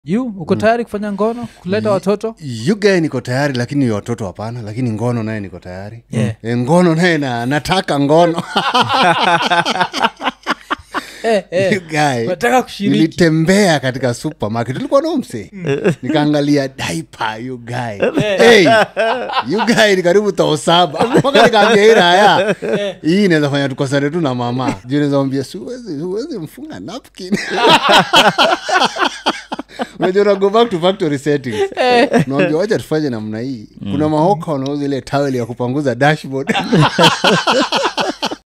you uko tayari kufanya ngono kuleta watoto yugae niko tayari lakini watoto hapana lakini ngono naye niko tayari Yeah. e, ngono naye na, nataka ngono eh, eh. You guy, nataka kushiriki nilitembea katika supermarket ulikuwa nomse nikaangalia daipa yugae hey, yugae ni karibu tao saba mpaka nikaambia hii raya hii inaweza fanya tukosane tu na mama juu nawezambia siwezi siwezi mfunga napkin unajua una go back to factory settings naambia wacha tufanye namna hii kuna mahoka wanauza ile tawel ya kupanguza dashboard